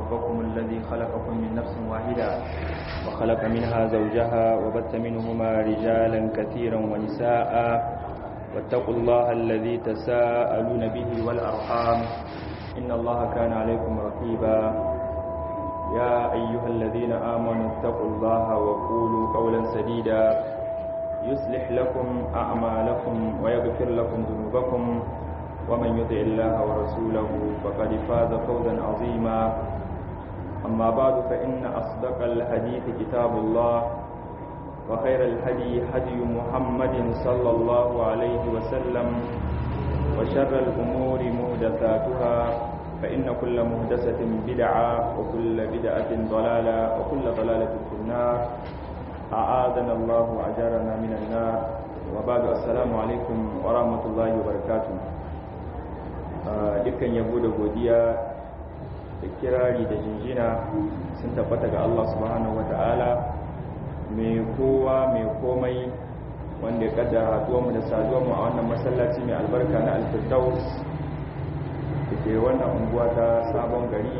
ربكم الذي خلقكم من نفس واحدة وخلق منها زوجها وبث منهما رجالا كثيرا ونساء واتقوا الله الذي تساءلون به والأرحام إن الله كان عليكم رقيبا يا أيها الذين آمنوا اتقوا الله وقولوا قولا سديدا يصلح لكم أعمالكم ويغفر لكم ذنوبكم ومن يطع الله ورسوله فقد فاز فوزا عظيما أما بعد فإن أصدق الحديث كتاب الله وخير الهدي هدي محمد صلى الله عليه وسلم وشر الأمور مهدثاتها فإن كل مهدسة بدعة وكل بدعة ضلالة وكل ضلالة في النار أعاذنا الله وأجارنا من النار وبعد السلام عليكم ورحمة الله وبركاته dukkan yabo da godiya da kirari da jinjina sun tabbata ga Allah subhanahu wata'ala mai kowa mai komai wanda ya kaddara haduwanmu da saduwanmu a wannan masallaci mai albarka na alfirdaus da ke wannan unguwa ta sabon gari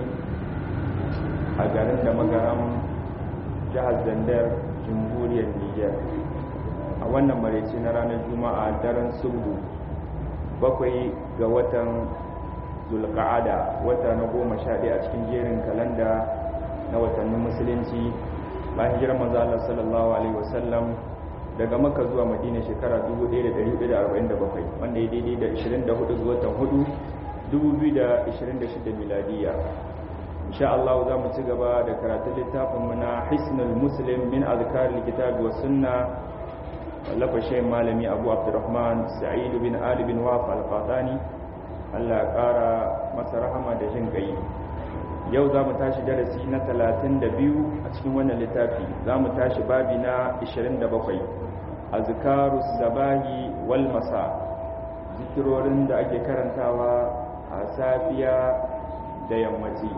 a garin da magaram jihar zandar jamhuriyar niger a wannan maraice na ranar juma'a daren sulhu bakwai ga watan zulka'ada wata na goma sha ɗaya a cikin jerin kalanda na watannin musulunci bayan hijirar manzo Allah sallallahu alaihi wasallam daga Makka zuwa Madina shekara 1447 wanda ya daidai da 24 ga watan 4 2026 miladiya insha Allah za mu ci gaba da karatun littafin mu na Hisnul Muslim min azkar alkitab wa sunna wallafa shayin malami Abu Abdurrahman Sa'id bin Ali bin Waf al-Qatani Allah ya kara masa rahama da jin kai yau za mu tashi darasi na 32 a cikin wannan littafi za mu tashi babi na 27 azkarus sabahi wal masa zikirorin da ake karantawa a safiya da yammaci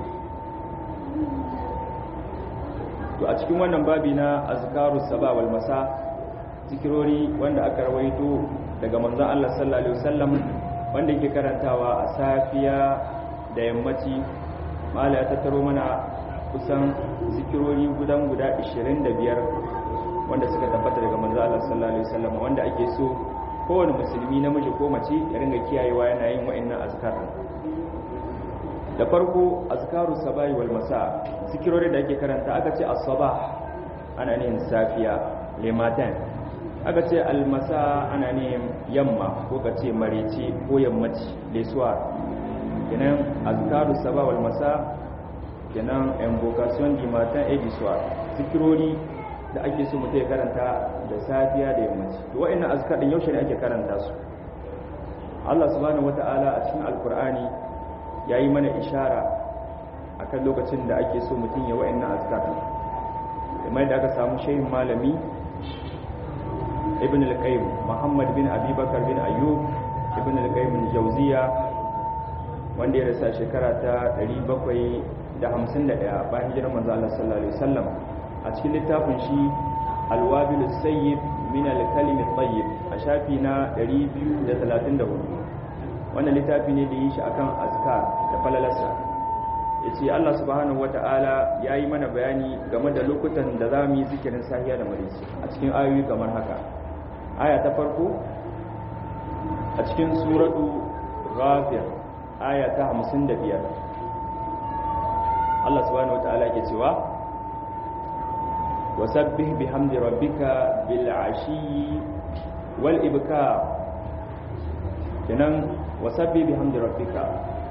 to a cikin wannan babi na azkarus sabah wal masa zikirori wanda aka rawaito daga manzon Allah sallallahu alaihi wasallam wanda yake karantawa a safiya da yammaci mala ya tattaro mana kusan zikirori gudan guda 25 wanda suka tabbata daga manzo Allah sallallahu alaihi wasallam wanda ake so kowane musulmi namiji ko mace ya ringa kiyayewa yana yin wa'annan azkar da farko azkaru sabahi wal masa zikirori da ake karanta aka ce as-sabah ana ne safiya lematan aka ce al-masa ana ne yamma ko ka ce marece ko yammaci lesuwa kenan azkaru sabah wal masa kenan invocation du matin et du soir zikirori da ake so mutum ya karanta da safiya da yammaci to wa'annan azkar din yaushe ne ake karanta su Allah subhanahu wata'ala a cikin alkur'ani yayi mana ishara akan lokacin da ake so mutum ya wa'annan azkar kamar da aka samu shehin malami ibn al-qayyim muhammad bin abi bakar bin ayyub ibn al-qayyim al-jawziya wanda ya rasa shekara ta 751 bayan hijirar manzo Allah sallallahu alaihi wasallam a cikin littafin shi alwabil sayyib min al-kalim at-tayyib a shafi na 234 wannan littafi ne da yi shi akan azkar da falalarsa yace Allah subhanahu wataala yayi mana bayani game da lokutan da za mu yi zikirin sahiya da marisi a cikin ayoyi kamar haka aya ta farko a cikin suratu ghafir aya ta 55 Allah subhanahu wataala yake cewa wasabbih bihamdi rabbika bil ashi wal ibkar kenan wasabbih bihamdi rabbika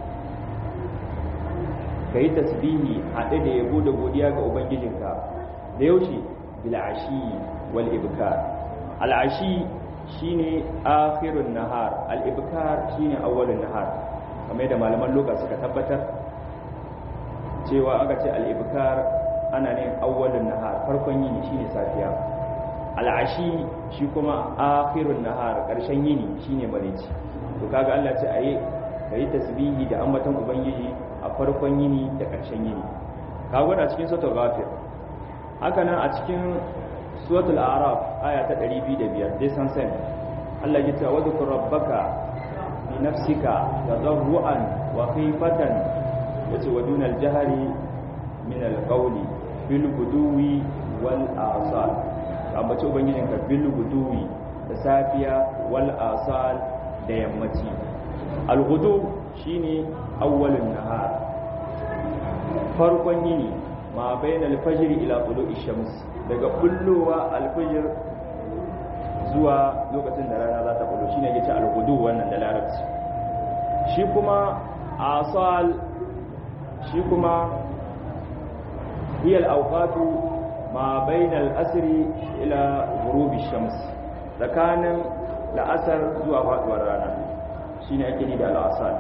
kai tasbihi hade da yabo da godiya ga ubangijinka da yaushe bil ashi wal ibkar al ashi shine akhirun nahar al ibkar shine awwalun nahar kamar da malaman lokaci suka tabbatar cewa aka ce al ibkar ana ne awwalun nahar farkon yini shine safiya al'ashi shi kuma akhirun nahar karshen yini shine mareci to kaga Allah ce ayi kai tasbihi da ambaton ubangiji a farkon yini da karshen yini kaga wannan cikin suratul ghafir haka nan a cikin suratul a'raf aya ta 205 dai san san Allah ya ce wa dhkur rabbaka bi nafsika tadarruan wa khifatan yace wa dunal jahri min alqawli bil guduwi wal asal ambaci ubangijinka bil guduwi da safiya wal asal da yammaci al-ghudu shine awwalun nahar farkon yini ma bainal fajr ila tulu'i shams daga bullowa al-fajr zuwa lokacin da rana za ta bullo shine yake ce al-ghudu wannan da larabci shi kuma asal shi kuma hiya al-awqatu ma bainal asri ila ghurubi shams tsakanin la'asar zuwa faduwar rana shine ake ni da al'asar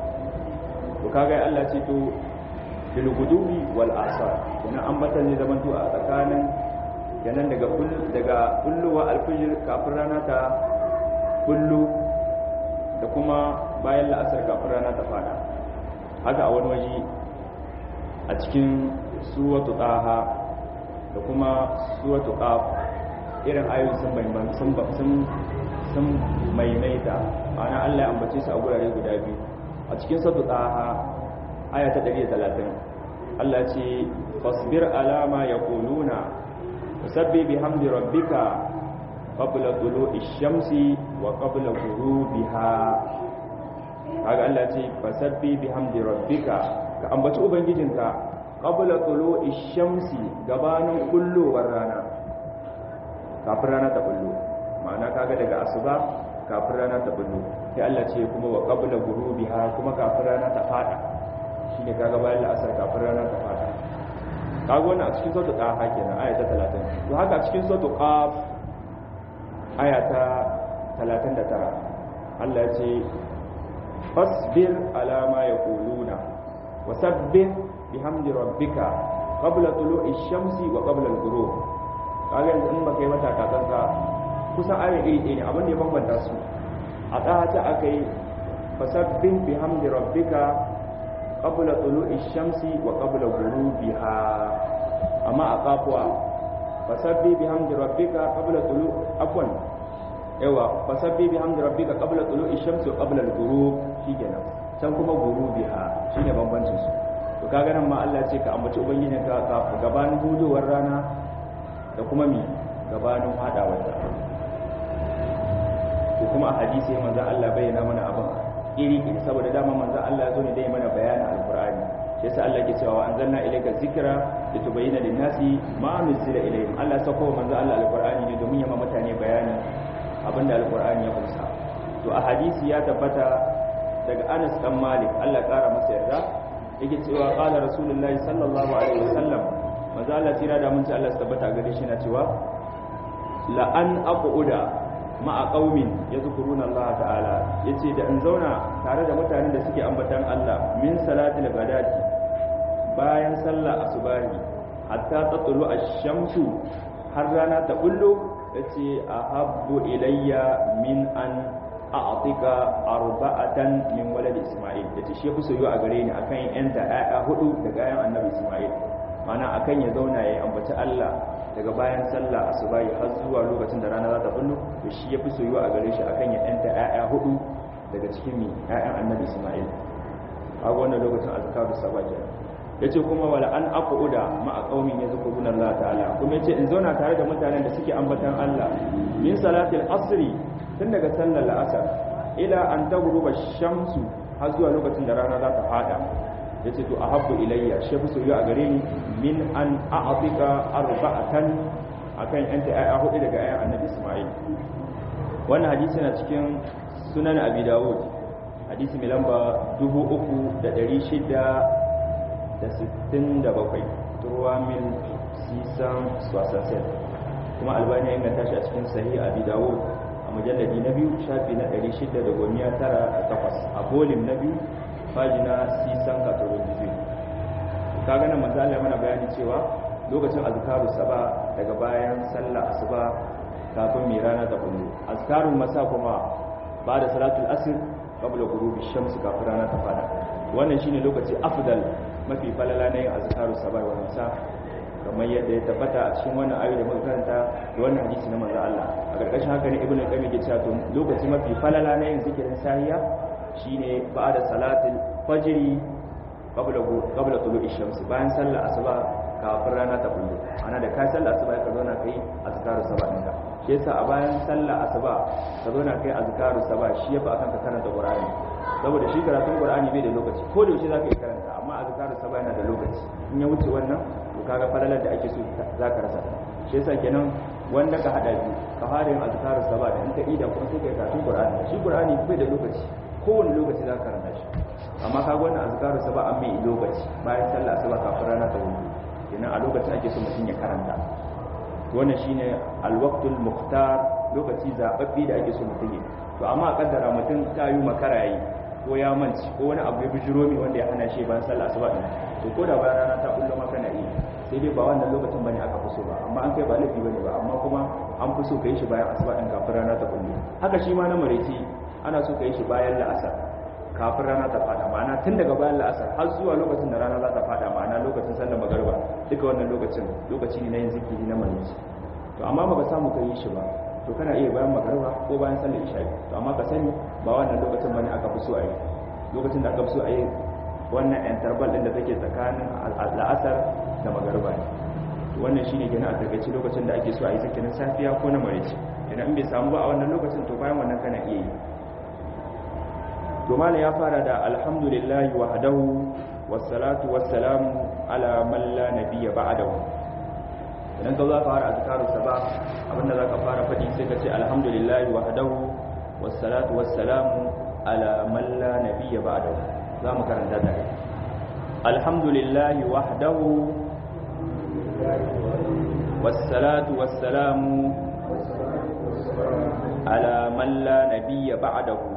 to kaga Allah ce to bil gudubi wal asar kuma ambatan ne zaman to a tsakanin kenan daga daga kulluwa alfijir kafin rana ta kullu da kuma bayan la'asar kafin rana ta fada haka a wani waje a cikin suratu taha da kuma suratu qaf irin ayoyin sun sun sun sun maimaita ana Allah ya ambace su a gurare guda biyu a cikin sadu taha aya ta 130 Allah ce fasbir ala ma yaquluna wasabbi bihamdi rabbika qabla tulu'i shamsi wa qabla ghurubiha kaga Allah ce fasabbi bihamdi rabbika ka ambaci ubangijinka qabla tulu'i shamsi gabanin kullowar rana kafin rana ta kullu ma'ana kaga daga asuba kafin rana ta bullo sai Allah ce kuma wa qabla ghurubiha kuma kafin rana ta fada shine kaga bayan la'asar kafin rana ta fada kaga wannan a cikin sura ta kenan aya ta 30 to haka a cikin sura qaf aya ta 39 Allah ya ce fasbir ala ma yaquluna wasabbih bihamdi rabbika qabla tulu'i shamsi wa qabla al-ghurub kaga yanzu in baka yi mata kakanka kusan ayin iri ɗaya ne abin da ya bambanta su a ɗahata aka yi fasabbin bi hamdi rabbika qabla tulu'i shamsi wa qabla ghurubiha amma a kafuwa fasabbi bi hamdi rabbika qabla tulu afwan yawa fasabbi bi hamdi rabbika qabla tulu'i shamsi wa qabla al-ghurub shikenan can kuma ghurubiha shine bambancin su to kaga nan ma Allah ya ce ka ambaci ubangijinka ka gabanin hudowar rana da kuma mi gabanin hadawar ta ko kuma a hadisi manzo Allah bayyana mana abin iri iri saboda dama manzo Allah zo ne dai mana bayanin alqur'ani sai yasa Allah ke cewa anzalna ilayka zikra litubayyana lin-nasi ma nuzila ilayhim Allah sako manzo Allah alqur'ani ne domin ya ma mutane bayani abinda alqur'ani ya kunsa to a hadisi ya tabbata daga Anas dan Malik Allah kara masa yarda yake cewa qala rasulullahi sallallahu alaihi wasallam manzo Allah tira da mun ci Allah tabbata gare shi na cewa la an aquda ma'a qaumin yadhkuruna Allah ta'ala yace da in zauna tare da mutanen da suke ambatan Allah min salatil ghadati bayan sallah asubahi hatta tatlu ash-shamsu har rana ta bullo yace ahabbu ilayya min an a'tika arba'atan min walad isma'il yace shi yafi soyuwa a gare ni akan yan da ayya hudu daga ayan annabi isma'il mana akan ya zauna ya ambaci Allah daga bayan sallah asubahi har zuwa lokacin da rana za ta bullo to shi yafi soyuwa a gare shi akan ya yanta ƴaƴa hudu daga cikin mi ƴaƴan annabi Isma'il a wannan lokacin azkaru sabah kenan yace kuma wala an aquda ma a qaumin yazkuruna Allah ta'ala kuma yace in zauna tare da mutanen da suke ambatan Allah min salatil asri tun daga sallar la'asar ila an taghruba shamsu har zuwa lokacin da rana za ta fada yace to ahabbu ilayya shi fi soyayya a gare ni min an a'tika arba'atan akan yanta ayya hudu daga ayyan annabi Isma'il wannan hadisi na cikin sunan Abi Dawud hadisi mai lamba 3667 turwa min sisan swasasel kuma albani ya inganta shi a cikin sahih Abi Dawud a mujalladi na biyu shafi na 698 a bolim na biyu fajina sisan katologizim ka gana manzo Allah mana bayani cewa lokacin azkaru saba daga bayan sallah asuba kafin mai rana ta kullu azkarul masa kuma ba da salatul asr qabla ghurubi shams kafin rana ta fada wannan shine lokaci afdal mafi falala na yin azkarus saba wa masa kamar yadda ya tabbata a cikin wannan ayoyi da muka karanta da wannan hadisi na manzo Allah a karkashin haka ne ibnu qayyim ya ce to lokaci mafi falala na yin zikirin sahiya shine ba'da salatul fajri qabla qabla tulu'i shams bayan sallar asuba kafin rana ta bullo ana da kai sallar asuba ka zauna kai azkaru sabah ɗinka shi yasa a bayan sallar asuba ka zauna kai azkaru sabah shi yafi akan ka karanta qur'ani saboda shi karatun qur'ani bai da lokaci ko da yaushe zaka yi karanta amma azkaru sabah yana da lokaci in ya wuce wannan to kaga falalar da ake so zaka rasa shi yasa kenan wanda ka hada biyu ka fara yin azkaru sabah da in ka ida kuma sai kai karatun qur'ani shi qur'ani bai da lokaci kowane lokaci zaka karanta shi amma kaga wannan azkaru sabah an mai lokaci bayan sallar asuba kafin rana ta wuce kenan a lokacin ake so mutum ya karanta wannan shine alwaqtul muqtar lokaci zababbi da ake so mutum ya to amma a kaddara mutum ta yi makara yayi ko ya manci ko wani abu ya bijiro mi wanda ya hana shi bayan sallah asuba din to ko da bayan rana ta kullu maka na yi sai dai ba wannan lokacin bane aka fi so ba amma an kai ba laifi bane ba amma kuma an fi so kai shi bayan asuba din kafin rana ta kullu haka shi ma na mareci ana so kai shi bayan la'asar kafin rana ta fada ma'ana tun daga bayan la'asar har zuwa lokacin da rana za ta fada ma'ana lokacin sallar magariba duka wannan lokacin lokaci ne na yin zikiri na marici to amma baka samu ka yi shi ba to kana iya bayan magariba ko bayan sallar isha to amma ka sani ba wannan lokacin bane aka fi so a yi lokacin da aka fi so a yi wannan interval din da take tsakanin la'asar da magariba ne wannan shine kenan a takaice lokacin da ake so a yi zikirin safiya ko na marici idan bai samu ba a wannan lokacin to bayan wannan kana iya yi to malam ya fara da alhamdulillahi wahdahu wassalatu wassalamu ala man la nabiyya ba'dahu idan ka za ka fara azkaru sabah abinda za ka fara faɗi sai ka ce alhamdulillahi wahdahu wassalatu wassalamu ala man la nabiyya ba'dahu za mu karanta da alhamdulillahi wahdahu wassalatu wassalamu ala man la nabiyya ba'dahu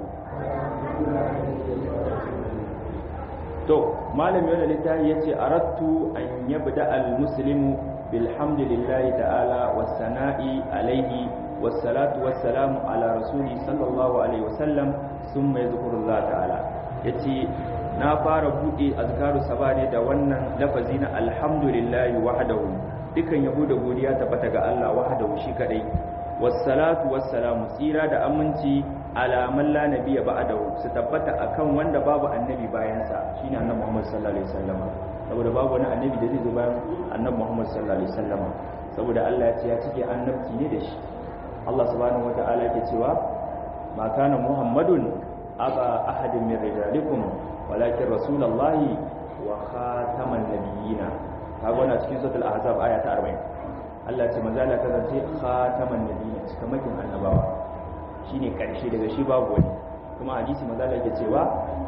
to malam yana littafi yace aradtu an yabda al-muslimu bilhamdulillahi ta'ala was-sana'i alayhi was-salatu was-salamu ala rasuli sallallahu alaihi wasallam thumma yadhkurullah ta'ala yace na fara bude azkaru sabane da wannan lafazi na alhamdulillahi wahdahu dukan yabo da godiya tabbata ga Allah wahdahu shi kadai was-salatu was-salamu tsira da aminci ala man la nabiyya ba'dahu su tabbata akan wanda babu annabi bayan sa shine annabi Muhammad sallallahu alaihi wasallam saboda babu wani annabi da zai zo bayan annabi Muhammad sallallahu alaihi wasallam saboda Allah ya ce ya cike annabci ne da shi Allah subhanahu wataala yake cewa ma kana Muhammadun aba ahadin min rijalikum walakin rasulullahi wa khataman nabiyina kaga wannan cikin suratul ahzab aya ta 40 Allah ya ce manzo Allah kasance khataman nabiyina cikamakin annabawa shine karshe daga shi babu wani kuma hadisi manzo Allah yake cewa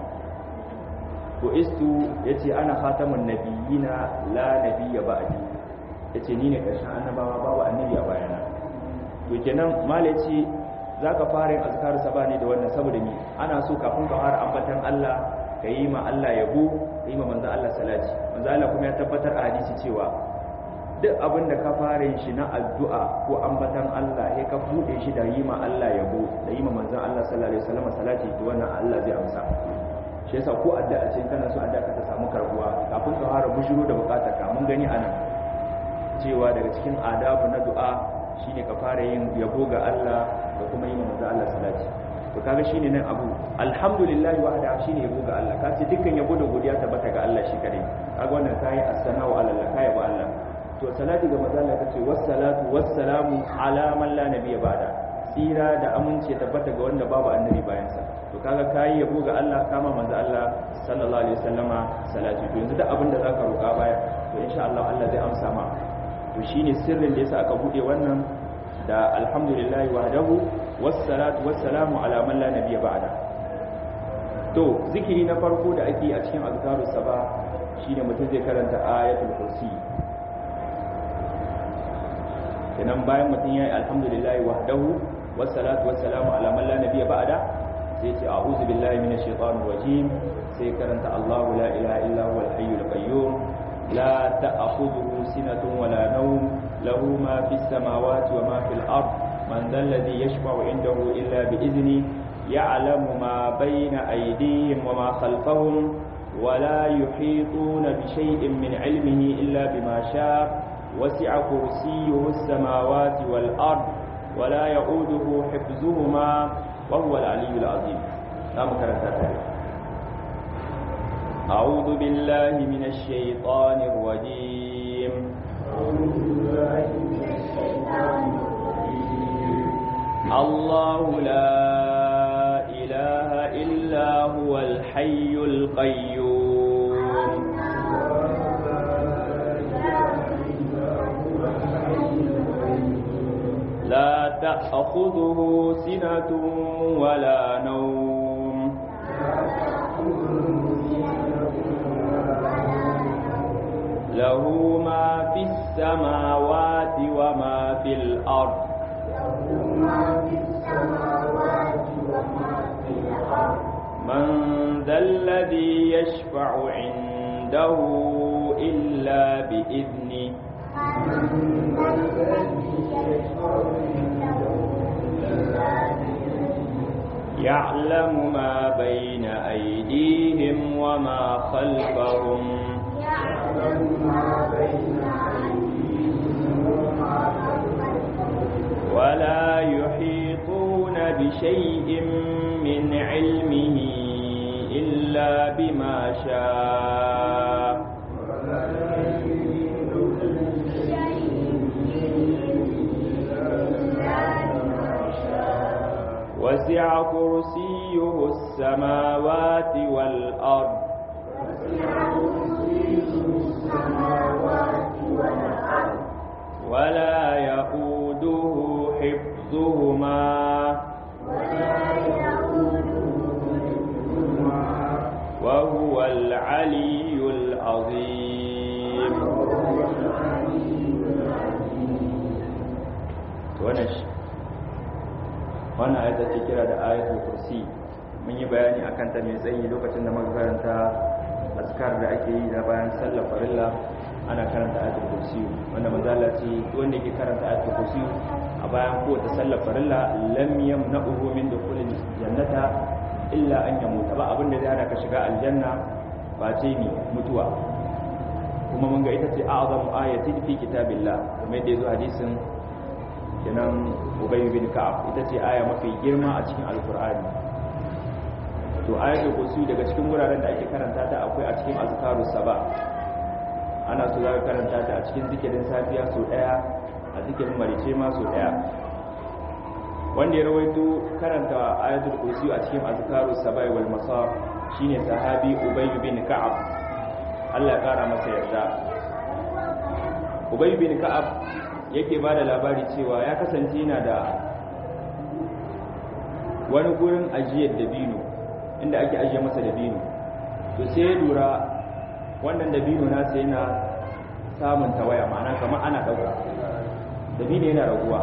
ko istu yace ana khatamun nabiyina la nabiyya ba'di yace ni ne karshen annabawa babu annabi a bayana to kenan malai ce zaka fara yin azkar sabani da wannan saboda ni ana so kafin ka fara ambatan Allah ka yi ma Allah yabo ka yi ma manzo Allah salati manzo Allah kuma ya tabbatar a hadisi cewa duk abin da ka fara yin shi na addu'a ko ambatan Allah ya ka bude shi da yi ma Allah yabo da yi ma manzon Allah sallallahu alaihi wasallam salati to wannan Allah zai amsa shi yasa ko addu'a ce kana so addu'a ka ta samu karbuwa kafin ka fara bushiro da bukatar ka mun gani anan cewa daga cikin adabu na du'a shine ka fara yin yabo ga Allah da kuma yi ma manzon Allah salati to kaga shine nan abu alhamdulillah wahda shine yabo ga Allah ka ce dukkan yabo da godiya tabbata ga Allah shi kadai kaga wannan kai as-sana'u ala Allah kai ba Allah to salati ga manzo Allah kace wassalatu wassalamu ala man la nabiyya ba'da tsira da amince tabbata ga wanda babu annabi bayan sa to kaga kai yabo ga Allah kama manzo Allah sallallahu alaihi wasallama salati to yanzu duk abin da zaka roƙa baya to insha Allah Allah zai amsa ma to shine sirrin da yasa aka bude wannan da alhamdulillah wahdahu wassalatu wassalamu ala man la nabiyya ba'da to zikiri na farko da ake a cikin azkarus saba shine mutum zai karanta ayatul kursi kenan bayan mutum ya yi alhamdulillahi wahdahu wassalatu wassalamu ala man la nabiyya ba'da sai ce a'udhu billahi minash shaitanir rajim sai karanta Allahu la ilaha illa huwal hayyul qayyum la ta'khudhuhu sinatun wala nawm lahu ma fis samawati wa ma fil ard man dhal ladhi yashfa'u 'indahu illa bi idhni ya'lamu ma bayna aydihim wa ma khalfahum ولا يحيطون بشيء من علمه إلا بما شاء وسع كرسيه السماوات والأرض ولا يؤوده حفظهما وهو العلي العظيم نعم كرتا أعوذ بالله من الشيطان الرجيم الله لا إله إلا هو الحي القيوم لا تأخذه سنة ولا نوم له ما في السماوات وما في الأرض من ذا الذي يشفع عنده إلا بإذنه يعلم ما بين أيديهم وما خلفهم ولا يحيطون بشيء من علمه إلا بما شاء وسع كرسيه السماوات والأرض ولا يؤوده حفظهما وهو العلي العظيم ونش wannan ayata ce kira da ayatul kursi mun yi bayani akan ta mai tsayi lokacin da muka karanta azkar da ake yi na bayan sallar farilla ana karanta ayatul kursi wanda manzo Allah ce wanda yake karanta ayatul kursi a bayan kowace sallar farilla lam yamna'uhu min dukhulil jannata illa an yamuta ba abinda zai hana ka shiga aljanna ba ce ni mutuwa kuma mun ga ita ce a'zamu ayatin fi kitabillah kuma yadda yazo hadisin kenan Ubay bin Ka'ab ita ce aya mafi girma a cikin Alkur'ani to ayatul kursi daga cikin wuraren da ake karanta ta akwai a cikin azkarus saba ana so za ka karanta ta a cikin zikirin safiya so daya a zikirin marice ma so daya wanda ya rawaito karanta ayatul kursi a cikin azkarus saba wal masa shine sahabi Ubay bin Ka'ab Allah ya kara masa yarda Ubay bin Ka'ab yake ba da labari cewa ya kasance yana da wani gurin ajiyar dabino inda ake ajiye masa dabino to sai ya lura wannan dabino nasa yana samun tawaya ma'ana kamar ana ɗauka dabino yana raguwa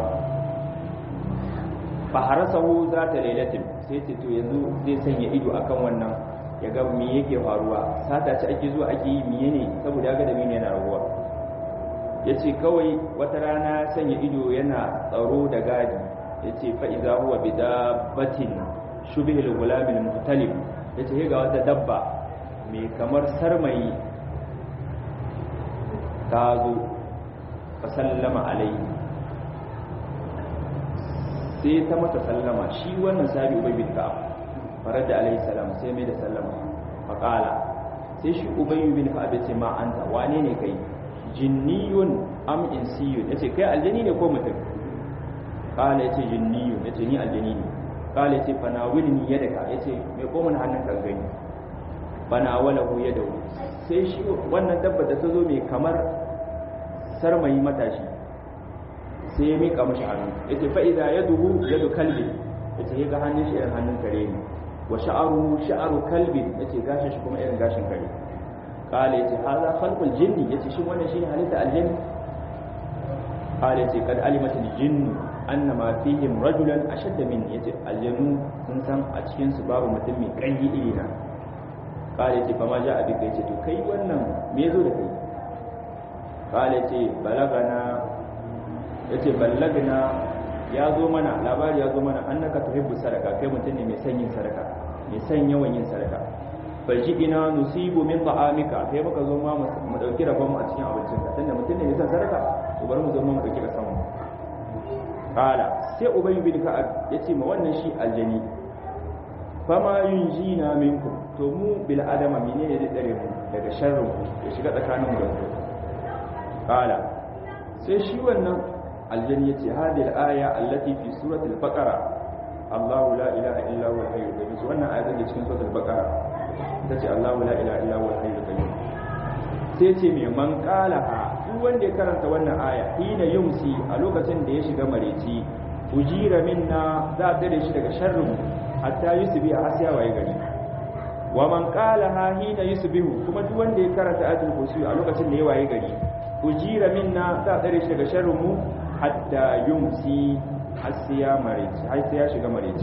faharasahu za ta lailatin sai ce to yanzu zai sanya ido akan wannan ya ga me yake faruwa sata ce ake zuwa ake yi miye ne saboda ya ga dabino yana raguwa ya ce kawai wata rana sanya ido yana tsaro da gadi ya ce fa'iza huwa bi dabbatin shubihil gulamin mutalib ya ce ga wata dabba mai kamar sarmayi ta zo ka sallama alai sai ta masa sallama shi wannan sabi ubai bin ka'ab farar da alaihi salam sai mai da sallama faƙala sai shi ubai bin ka'ab ya ce ma anta wane ne kai jinniyun am insiyun yace kai aljani ne ko mutum kala yace jinniyun yace ni aljani ne kala yace fanawilni yadaka yace me ko mun hannun kan gani fanawalahu yadahu sai shi wannan dabba da ta zo mai kamar sarmayi matashi sai ya mika mashi hannu yace fa idza yaduhu yadu kalbi yace ya ga hannun shi irin hannun kare ne wa sha'aru sha'aru kalbi yace gashin shi kuma irin gashin kare قال يتي هذا خلق الجن يتي شو wannan shine halitta aljanni قال يتي قد علمت الجن ان ما فيهم رجلا اشد من يتي aljannu sun san a cikin su babu mutum mai kanyi iri na قال يتي فما جاء بك يتي to kai wannan me yazo da kai قال يتي balagana yace ballagna ya zo mana labari ya zo mana annaka tuhibbu sadaka kai mutum ne mai son yin sadaka mai son yawan yin sadaka faji ina nusibu min ta'amika sai muka zo ma mu dauki rabon mu a cikin abincin ka tunda mutum ne ya san sadaka to bari mu zo mu dauki da samu kala sai ubay bin ka'ab yace ma wannan shi aljani fama yunjina minkum to mu bil adama menene zai tsare mu daga sharrin ya shiga tsakanin mu da ku qala sai shi wannan aljani yace hadhihi al-aya allati fi surati al-baqara Allahu la ilaha illa huwa al-hayyul qayyum wannan aya take cikin suratul baqara tace Allahu la ilaha illa huwa al-hayyul qayyum sai ce mai man qalaha duk wanda ya karanta wannan aya hina yumsi a lokacin da ya shiga mareci ujira minna za a tare shi daga sharrin hatta yusbi a hasiya waye gari wa man qalaha hina yusbihu kuma duk wanda ya karanta ayatul kursi a lokacin da ya waye gari ujira minna za a tare shi daga sharrin mu hatta yumsi hasiya mareci har sai ya shiga mareci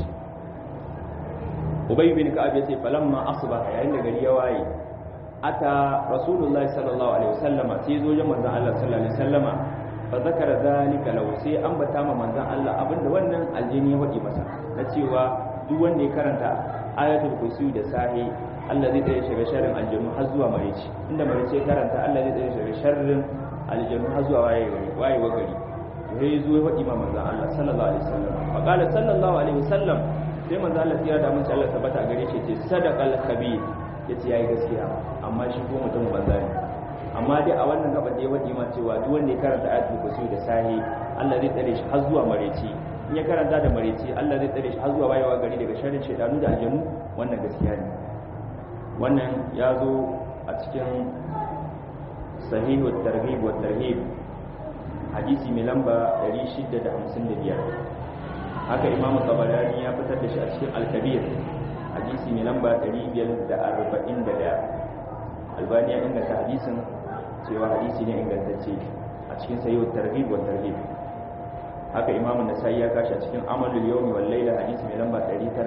ubay bin ka'ab yace falamma asbaha yayin da gari ya waye ata rasulullahi sallallahu alaihi wasallama sai zo jin manzon Allah sallallahu alaihi wasallama fa zakara zalika law sai ambata ma manzon Allah abinda wannan aljini ya wadi masa na cewa duk wanda ya karanta ayatul kursi da sahi Allah zai tsaye shiga sharrin aljannu har zuwa mareci inda mareci ya karanta Allah zai tsaye shiga sharrin aljannu har zuwa waye gari waye wa gari sai zo ya wadi ma manzon Allah sallallahu alaihi wasallama fa qala sallallahu alaihi wasallam sai manzon Allah ya da mun Allah tabbata gare shi ce sadaqal khabir ya ce ya yi gaskiya amma shi ko mutum banza ne amma dai a wannan gaba da ya waɗi ma cewa duk wanda ya karanta ayatul kursi da sahi Allah zai tsare shi har zuwa mareci in ya karanta da mareci Allah zai tsare shi har zuwa wayewa gari daga sharrin shaidanu da aljanu wannan gaskiya ne wannan ya zo a cikin sahihu targhib wa tarhib hadisi mai lamba 655 haka imamu tabarani ya fitar da shi a cikin al-kabir hadisi mai lamba 541 albani ya inganta hadisin cewa hadisi ne ingantacce a cikin sayyid targhib wa tarhib haka imamu nasai ya kashi a cikin amalul yawmi wal layla hadisi mai lamba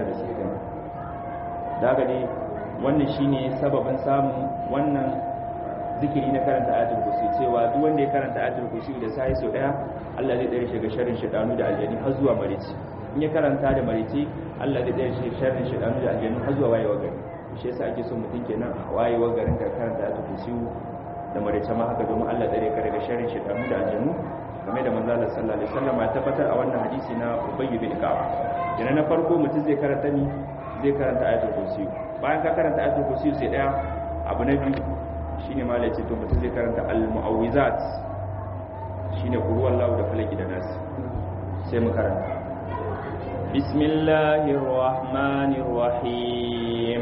960 daga dai wannan shine sababin samun wannan zikiri na karanta ayatul kursi cewa duk wanda ya karanta ayatul kursi da sai so daya Allah zai tsare shi ga sharrin shaytanu da aljani har zuwa marici in ya karanta da marici Allah zai tsare shi sharrin shaytanu da aljanu har zuwa wayewa gari shi yasa ake so mutum kenan a wayewa garin ka karanta ayatul kursi da marici ma haka domin Allah tsare ka daga sharrin shaytanu da aljanu game da manzo Allah sallallahu alaihi wasallam ya tabbatar a wannan hadisi na Ubay bin Ka'ab yana na farko mutum zai karanta ni zai karanta ayatul kursi bayan ka karanta ayatul kursi sai daya abu na biyu shine malai ce to mutum zai karanta al-mu'awwizat shine qul huwallahu da falaki da nas sai mu karanta bismillahir rahmanir rahim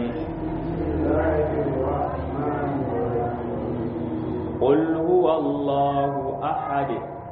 qul huwallahu ahad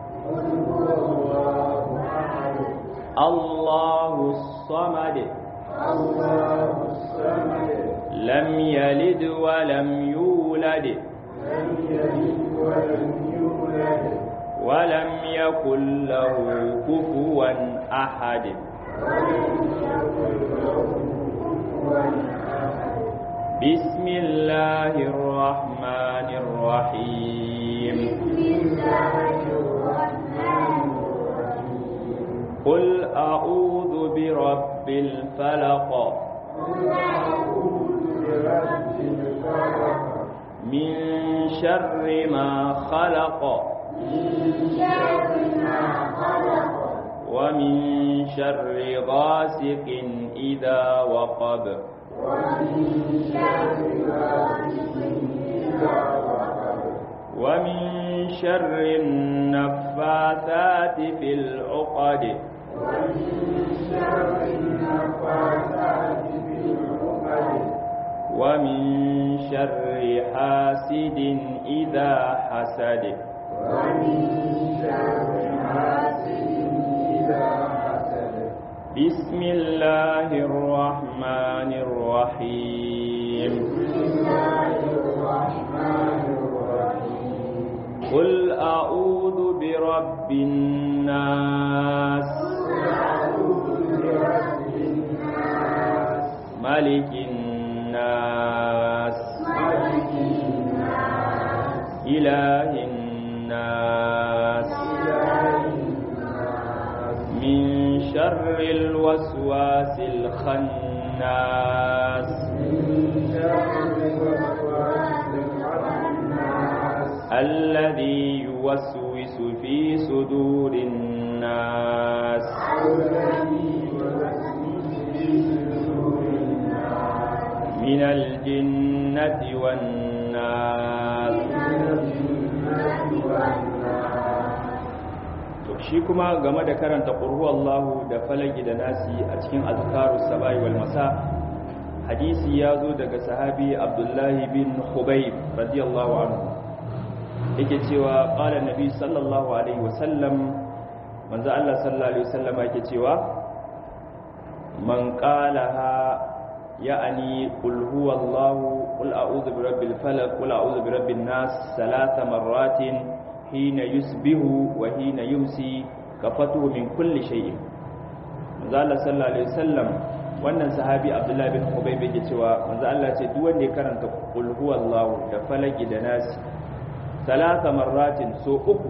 Allahu samad Allahu samad lam yalid wa lam yulad لم يلد ولم يولد ولم يكن له كفوا أحد ولم يكن له كفوا أحد بسم الله الرحمن الرحيم بسم الله الرحمن الرحيم قل أعوذ برب الفلق قل أعوذ برب الفلق من شر ما خلق من شر ما خلق ومن شر غاسق إذا وقب ومن شر غاسق إذا وقب ومن شر النفاثات في العقد ومن شر النفاثات في العقد ومن شر حاسد إذا حسد ومن شر حاسد إذا حسد بسم الله الرحمن الرحيم بسم الله الرحمن الرحيم قل أعوذ برب الناس أعوذ برب الناس ملك الناس ملك الناس إله الناس إله الناس من شر الوسواس الخناس من شر الوسواس الخناس الذي يوسوس في صدور الناس الذي يوسوس في صدور الناس من الجنة والناس to shi kuma game da karanta qur'u Allahu da falaki da nasi a cikin azkaru sabai wal masa hadisi ya zo daga sahabi Abdullahi bin Khubayb radiyallahu anhu yake cewa qala nabi sallallahu alaihi wasallam manzo Allah sallallahu alaihi wasallam yake cewa man qalaha ya'ani qul huwallahu qul a'udhu birabbil falaq qul a'udhu birabbin nas salasa marratin hina yusbihu wa hina yumsi kafatuhu min kulli shay'in manzo Allah sallallahu alaihi wasallam wannan sahabi Abdullah bin Ubay bai cewa manzo Allah ce duk wanda ya karanta qul huwallahu da falaki da nas salasa marratin so uku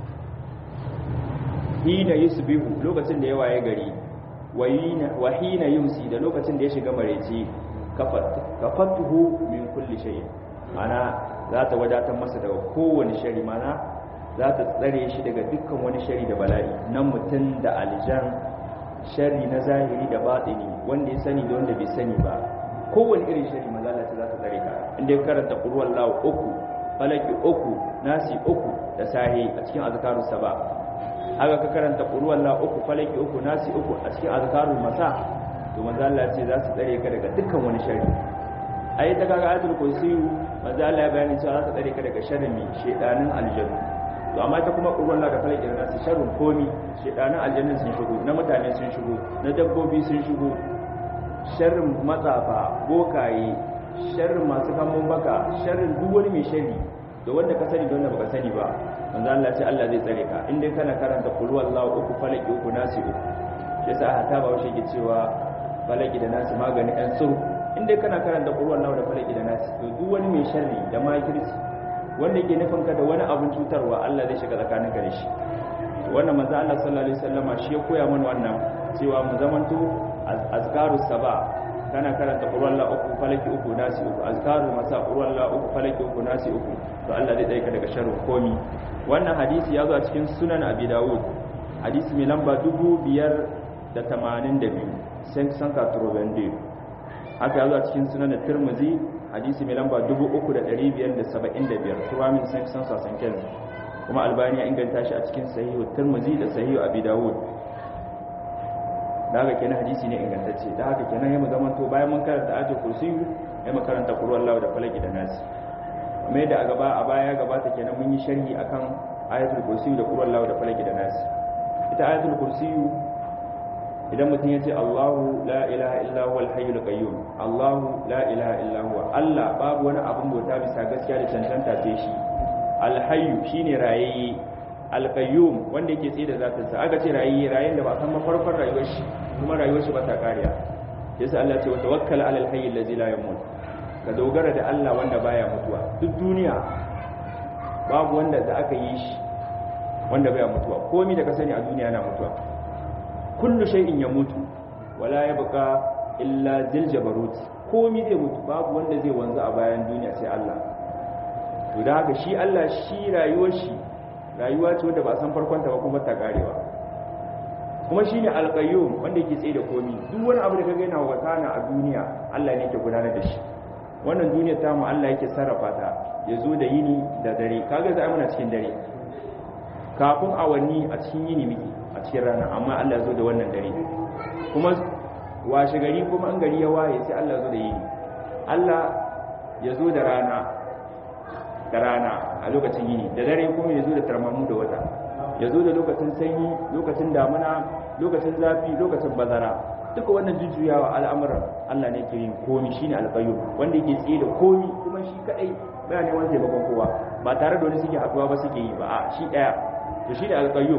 hina yusbihu lokacin da ya waye gari wa hina yumsi da lokacin da ya shiga mareci kafatuhu min kulli shay'in ana za ta wadatar masa daga kowane shari mana za ta tsare shi daga dukkan wani shari da bala'i na mutum da aljan shari na zahiri da batini wanda ya sani da wanda bai sani ba kowane irin shari mazalata za ta tsare ka inda ya karanta ƙurwar lawa uku falaki uku nasi uku da sahi a cikin azkarun saba haka ka karanta ƙurwar lawa uku falaki uku nasi uku a cikin azkarun masa to mazala ce za su tsare ka daga dukkan wani shari ai ta kaga ayatul kursiyu manzo Allah ya bayani cewa za ta tsare ka daga sharrin mi shedanin aljannu to amma ta kuma qur'an Allah da falaki da nasu sharrin komi shedanin aljannu sun shigo na mutane sun shigo na dabbobi sun shigo sharrin matsafa bokaye sharrin masu kamun baka sharrin duk wani mai sharri da wanda ka sani da wanda baka sani ba manzo Allah ce Allah zai tsare ka in dai kana karanta qul huwallahu uku falaki uku nasi uku shi yasa hata ba washe ke cewa falaki da nasi magani ɗan suru in dai kana karanta qur'an nawa da falaki da nasi to duk wani mai sharri da makirci wanda yake nufin ka da wani abun cutarwa Allah zai shiga tsakanin ka da shi wannan manzo Allah sallallahu alaihi wasallama shi ya koya mana wannan cewa mu zamanto azkarus saba kana karanta qur'an la uku falaki uku nasi uku azkaru masa qur'an la uku falaki uku nasi uku to Allah zai dai ka daga sharrin komi wannan hadisi ya zo a cikin sunan abi dawud hadisi mai lamba 582 sai san ka turobende haka yazo a cikin sunan da Tirmidhi hadisi mai lamba 3575 tuwa min sai san sasan ken kuma Albani ya inganta shi a cikin sahihu Tirmidhi da sahihu Abi Dawud da haka kenan hadisi ne ingantacce da haka kenan ya mu zaman to bayan mun karanta ayatul kursi ya mu karanta qul huwallahu da falaki da nasi kuma da a gaba a baya gabata kenan mun yi sharhi akan ayatul kursi da qul huwallahu da falaki da nasi ita ayatul kursi idan mutum ya ce Allahu la ilaha illa huwa al-hayyul qayyum Allahu la ilaha illa huwa Allah babu wani abun bauta bisa gaskiya da cancanta sai shi al-hayyu shine rayayye al-qayyum wanda yake tsaye da zatin sa aka ce rayayye rayen da ba san mafarkon rayuwar shi kuma rayuwar shi ba ta kariya yasa Allah ce wa tawakkal ala al-hayy allazi la yamut ka dogara da Allah wanda baya mutuwa duk duniya babu wanda da aka yi shi wanda baya mutuwa komai da ka sani a duniya na mutuwa kullu shay'in yamutu wala yabqa illa dil jabarut komai zai mutu babu wanda zai wanzu a bayan duniya sai Allah to da haka shi Allah shi rayuwar shi rayuwa ce wanda ba san farkon ta ba kuma ta karewa kuma shine alqayyum wanda yake tsaye da komai duk wani abu da kaga yana wakana a duniya Allah ne yake gudanar da shi wannan duniyar ta mu Allah yake sarrafa ta ya zo da yini da dare kaga za muna cikin dare kafin awanni a cikin yini miki a cikin rana amma Allah zo da wannan dare kuma washe gari kuma an gari ya waye sai Allah zo da yini Allah ya zo da rana da rana a lokacin yini da dare kuma ya zo da tarmamu da wata ya zo da lokacin sanyi lokacin damuna lokacin zafi lokacin bazara duka wannan jujjuyawa al'amuran Allah ne ke yin komi shine alqayyum wanda yake tsaye da komi kuma shi kadai baya ne wanda taimakon kowa ba tare da wani suke haduwa ba suke yi ba a shi daya to shine alqayyum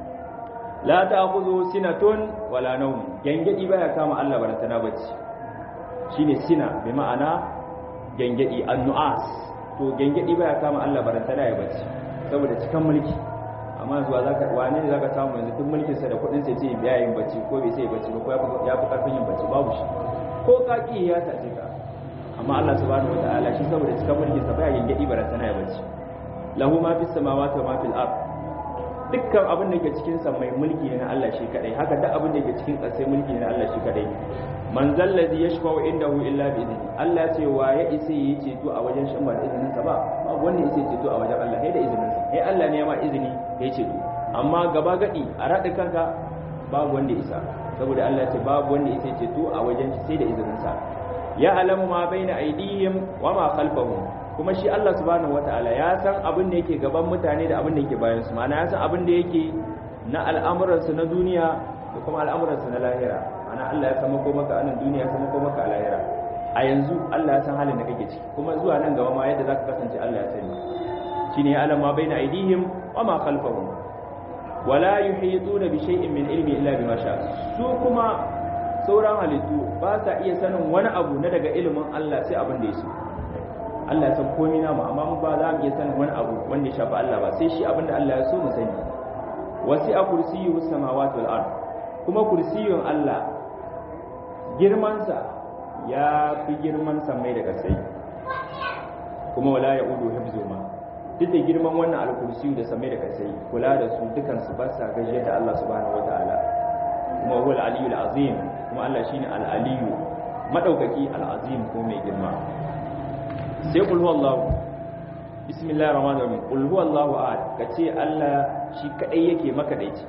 la ta'khudhu sinatun wala nawm gangadi baya kama Allah barantana bacci shine sina bi ma'ana gangadi annuas to gangadi baya kama Allah barantana ya bacci saboda cikan mulki amma zuwa zaka wane ne zaka samu yanzu duk mulkin sa da kudin sa ce biya yin bacci ko bai sai bacci ba ko ya fi karfin yin bacci babu shi ko ka ki ya sace ka amma Allah subhanahu wataala shi saboda cikan mulkin sa baya gangadi barantana ya bacci lahu ma fis samawati wa ma fil ard dukkan abin da ke cikin sa mai mulki ne na Allah shi kadai haka duk abin da ke cikin ƙasai mulki ne na Allah shi kadai man zallazi yashfa'u indahu illa bi idni Allah ce wa ya isa yi ceto a wajen shi ba da izinin sa ba ba wanda yake ceto a wajen Allah sai da izinin sa sai Allah ne ya ma izini ya ceto amma gaba gadi a rada kanka babu wanda isa saboda Allah ce babu wanda yake ceto a wajen shi sai da izinin sa ya alamu ma baina aidihim wa ma khalfahum kuma shi Allah subhanahu wataala ya san abin da yake gaban mutane da abin da yake bayan su ma'ana ya san abin da yake na al'amuransu na duniya da kuma al'amuransu na lahira ana Allah ya san mako maka anan duniya ya san mako maka a lahira a yanzu Allah ya san halin da kake ciki kuma zuwa nan gaba ma yadda zaka kasance Allah ya sani shine ya alama baina aidihim wa ma khalfahum wala yuhituna bi shay'in min ilmi illa bima sha su kuma sauran halittu ba sa iya sanin wani abu na daga ilimin Allah sai abin da ya so Allah ya san komai namu amma mu ba za mu iya sanin wani abu wanda ya shafi Allah ba sai shi abin da Allah ya so mu sani wasi'a kursiyyu samawati wal ard kuma kursiyun Allah girmansa ya fi girman samai da kasai kuma wala ya udu hibzuma duk da girman wannan alkursiyu da samai da kasai kula da su dukan su ba sa gajiya da Allah subhanahu wataala kuma huwa al-aliyyu al-azim kuma Allah shine al-aliyyu madaukaki al-azim ko mai girma sai qul huwallahu bismillahir rahmanir rahim qul huwallahu ahad kace Allah shi kadai yake maka daici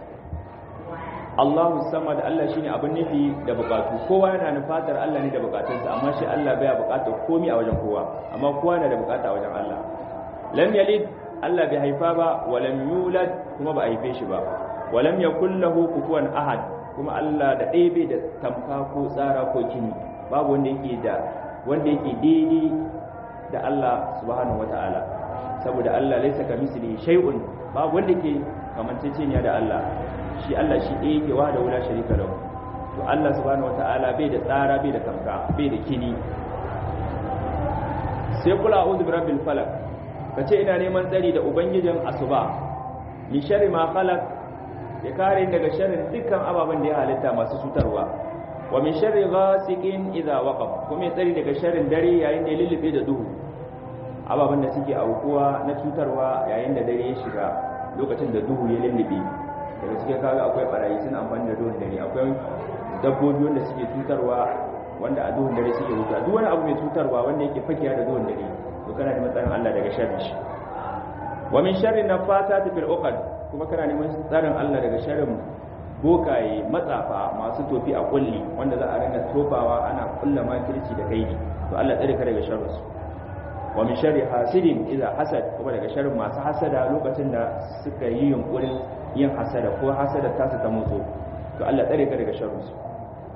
Allahu samad Allah shine abin nufi da bukatu kowa yana nufatar Allah ne da bukatunsa amma shi Allah baya bukatar komai a wajen kowa amma kowa yana da bukata a wajen Allah lam yalid Allah bai haifa ba wa lam yulad kuma ba a haife shi ba wa lam yakul lahu kufuwan ahad kuma Allah da ɗaya bai da tamka ko tsara ko kini babu wanda yake da wanda yake daidai da Allah subhanahu wataala saboda Allah laysa kamislihi shay'un babu wanda yake kamanceceniya da Allah shi Allah shi ɗaya yake wa da wula sharika lahu to Allah subhanahu wata'ala bai da tsara bai da tamka bai da kini sai kula a'udhu birabbil falaq kace ina neman tsari da ubangijin asuba min sharri ma khalaq ya kare daga sharrin dukkan ababen da ya halitta masu cutarwa wa min sharri ghasiqin idha waqab kuma ya tsari daga sharrin dare yayin da ya lullube da duhu ababen da suke aukuwa na cutarwa yayin da dare ya shiga lokacin da duhu ya lullube daga cikin kaga akwai barayi suna amfani da duhun dare akwai dabbobi wanda suke cutarwa wanda a duhun dare suke wuta duk wani abu mai cutarwa wanda yake fakiya da duhun dare to kana da matsayin Allah daga sharri shi wa min sharri nafasati fil uqad kuma kana neman tsarin Allah daga sharrin bokaye matsafa masu tofi a kulli wanda za a rinka tofawa ana kulla makirci da kaidi to Allah tsare ka daga sharrin su wa min sharri hasidin idza hasad kuma daga sharrin masu hasada lokacin da suka yi yunkurin yin hasada ko hasada ta su ta motso to Allah tsare ka daga sharrin su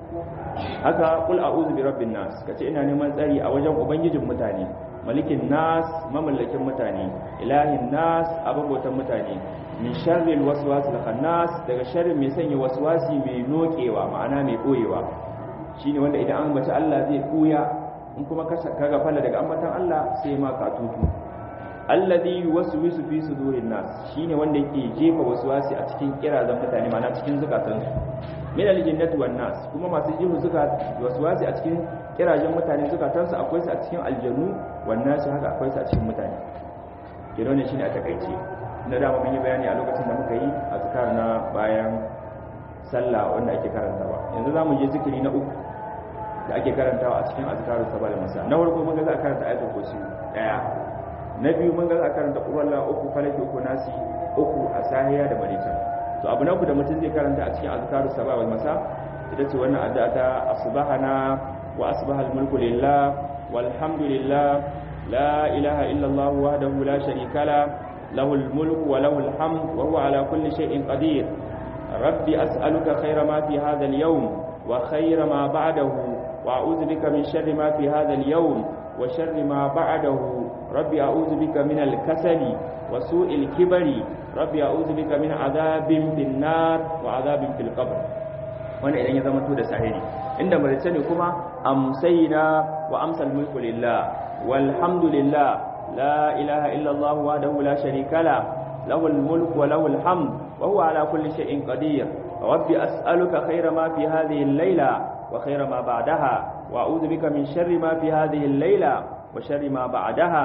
haka qul a'udhu bi rabbin nas kace ina neman tsari a wajen ubangijin mutane malikin nas mamallakin mutane ilahin nas ababotan mutane min sharril waswasil khannas daga sharrin mai sanya waswasi mai nokewa ma'ana mai boyewa shine wanda idan an bace Allah zai kuya in kuma kaga falla daga ambatan Allah sai ma ka tutu alladhi yuwaswisu fi sudurin nas shine wanda yake jefa waswasi a cikin kirazan mutane ma'ana cikin zukatansu min aljinnati wan nas kuma masu jihu suka waswasi a cikin kirajen mutane zukatansu akwai su a cikin aljannu wan nas haka akwai su a cikin mutane kiro ne shine a takaice na dama mun yi bayani a lokacin da muka yi azkar na bayan sallah wanda ake karantawa yanzu zamu je zikiri na uku da ake karantawa a cikin azkaru sabal masa na farko mun ga za a karanta ayatul kursi daya na biyu mun ga za a karanta qur'an uku falaki uku nasi uku a sahiya da marita to abu na ku da mutum zai karanta a cikin azkaru sabal masa ita ce wannan addu'a ta asbahana wa asbahal mulku lillah walhamdulillah la ilaha illa allah wahdahu la sharika la له الملك وله الحمد وهو على كل شيء قدير ربي أسألك خير ما في هذا اليوم وخير ما بعده وأعوذ بك من شر ما في هذا اليوم وشر ما بعده ربي أعوذ بك من الكسل وسوء الكبر ربي أعوذ بك من عذاب في النار وعذاب في القبر وانا إذن يزمن تود سعيني عندما رسلني كما أمسينا وأمسى الملك لله والحمد لله لا إله إلا الله وحده لا شريك له له الملك وله الحمد وهو على كل شيء قدير ربي أسألك خير ما في هذه الليلة وخير ما بعدها وأعوذ بك من شر ما في هذه الليلة وشر ما بعدها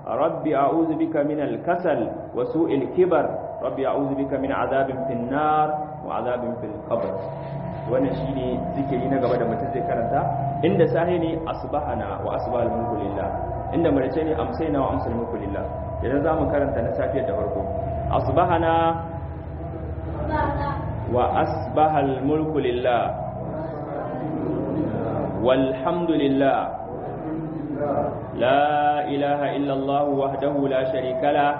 rabbi a'udhu bika min al-kasal wa su'il kibar rabbi a'udhu bika min azabin fin nar wa azabin fil qabr wannan shine zikiri na gaba da mutum zai karanta inda sahi ne asbahana wa asbahal mulku lillah inda marice ne amsayna wa amsal mulku lillah idan zamu karanta na safiyar da farko asbahana wa asbahal mulku lillah والحمد لله لا إله إلا الله وحده لا شريك له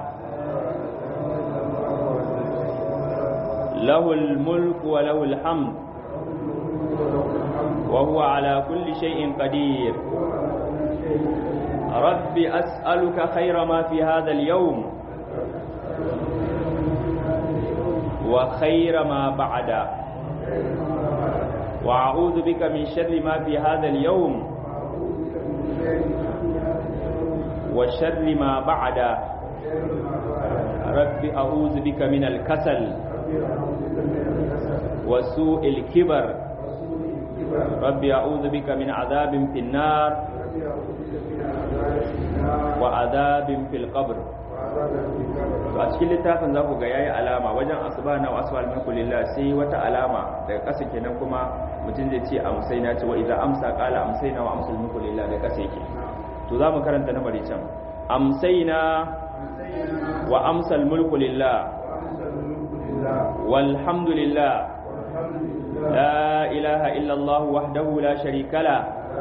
له الملك وله الحمد وهو على كل شيء قدير رب أسألك خير ما في هذا اليوم وخير ما بعده وأعوذ بك من شر ما في هذا اليوم وشر ما بعد رب أعوذ بك من الكسل وسوء الكبر رب أعوذ بك من عذاب في النار وعذاب في القبر a cikin littafin za ku ga yayi alama wajen asuba na wasu alminku lillah sai wata alama daga ƙasa kenan kuma mutum zai ce amsai na ce wa idan amsa kala amsai na wa amsal mulku lillah daga ƙasa yake to za mu karanta na bari can amsai na wa amsal mulku lillah walhamdulillah la ilaha illallah wahdahu la sharika la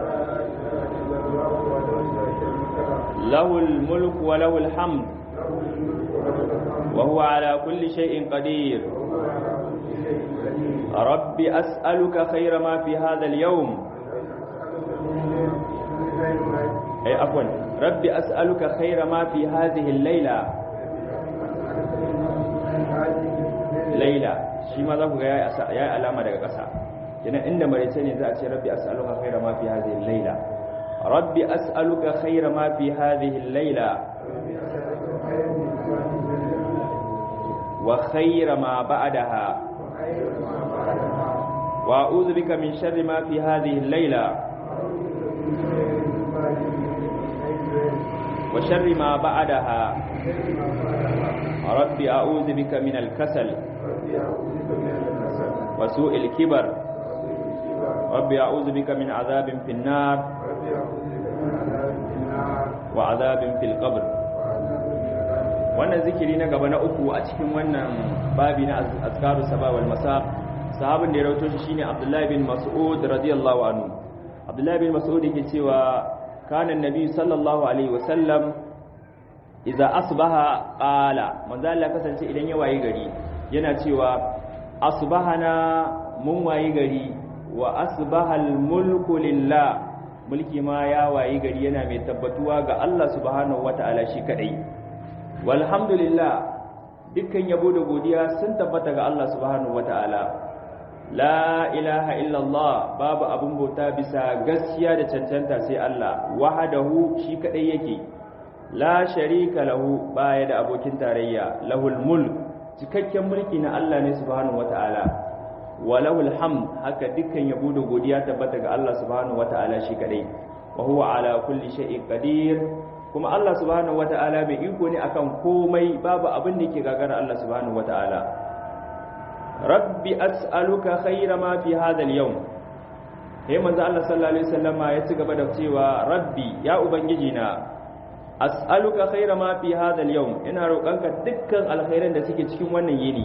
له الملك وله الحمد وهو على كل شيء قدير رب أسألك خير ما في هذا اليوم أي عفوا رب أسألك خير ما في هذه الليلة ليلة shi ma za ku ga ya yi alama daga ƙasa kenan inda marice ne za a ce rabbi as'aluka khaira ma fi hadhihi al-laila rabbi as'aluka khaira ma fi hadhihi al-laila وخير ما بعدها وأعوذ بك من شر ما في هذه الليلة وشر ما بعدها رب أعوذ بك من الكسل وسوء الكبر رب أعوذ بك من عذاب في النار وعذاب في القبر wannan zikiri na gaba na uku a cikin wannan babi na azkaru saba wal masa sahabin da ya rawaito shi shine Abdullah bin Mas'ud radiyallahu anhu Abdullah bin Mas'ud yake cewa kana annabi sallallahu alaihi wasallam idza asbaha qala manzo Allah kasance idan ya wayi gari yana cewa asbahana mun wayi gari wa asbahal mulku lillah mulki ma ya wayi gari yana mai tabbatuwa ga Allah subhanahu wataala shi kadai walhamdulillah dukkan yabo da godiya sun tabbata ga Allah subhanahu wataala la ilaha illallah babu abun bauta bisa gaskiya da cancanta sai Allah wahadahu shi kadai yake la sharika lahu baya da abokin tarayya lahul mulk cikakken mulki na Allah ne subhanahu wataala wa lahul hamd haka dukkan yabo da godiya tabbata ga Allah subhanahu wataala shi kadai wa huwa ala kulli shay'in qadir kuma Allah subhanahu wata'ala bai iko ne akan komai babu abin da yake gagara Allah subhanahu wata'ala rabbi as'aluka khayra ma fi hadha al-yawm sai manzo Allah sallallahu alaihi wasallama ya ci gaba da cewa rabbi ya ubangiji na as'aluka khayra ma fi hadha al-yawm ina roƙonka dukkan alkhairan da suke cikin wannan yini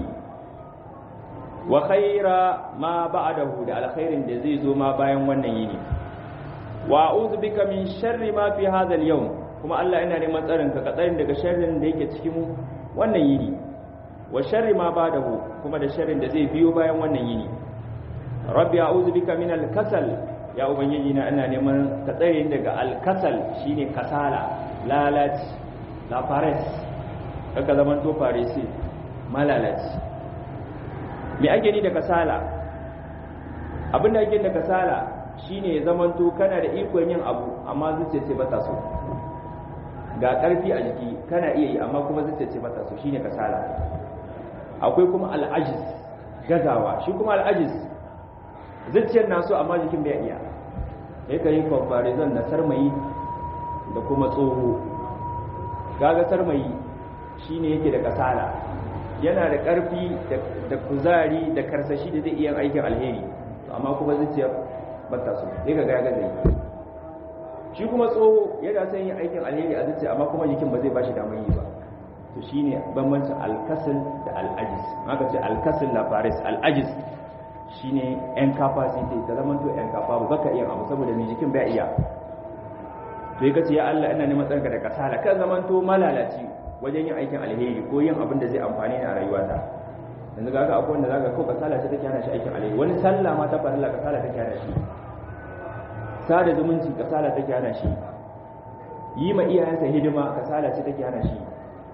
wa khayra ma ba'dahu da alkhairin da zai zo ma bayan wannan yini wa a'udhu bika min sharri ma fi hadha al-yawm kuma Allah ina neman tsarin ka tsarin daga sharrin da yake cikin wannan yini wa sharri ma ba'dahu kuma da sharrin da zai biyo bayan wannan yini rabbi a'udhu bika min al-kasal ya ubangiji na ina neman ka tsare daga al-kasal shine kasala lalaci la fares kaka zaman to faresi malalaci me ake ni da kasala abinda ake da kasala shine ya zaman to kana da ikon yin abu amma zuciya ce bata so ga karfi a jiki kana iya yi amma kuma zuciya ce bata so shine kasala akwai kuma al'ajiz gazawa shi kuma al'ajiz zuciyar na so amma jikin bai iya sai ka yi comparison na sarmayi da kuma tsoho kaga sarmayi shine yake da kasala yana da karfi da kuzari da karsashi da zai iya aikin alheri amma kuma zuciyar bata so sai ka ga zai shi kuma tsoho yana son yin aikin alheri a zuciya amma kuma jikin ba zai bashi damar yi ba to shine bambancin alkasil da al'ajiz haka ce alkasil la faris al'ajiz shine incapacity ta zama to incapable baka iya abu saboda mai jikin bai iya to yi kace ya Allah ina neman tsarka da kasala kan zaman to malalaci wajen yin aikin alheri ko yin abin da zai amfani ni a rayuwata yanzu ga akwai wanda zaka ko kasala ce take hana shi aikin alheri wani sallah ma ta farilla kasala take hana shi sada zumunci kasala take hana shi yi ma iyayensa hidima kasala ce take hana shi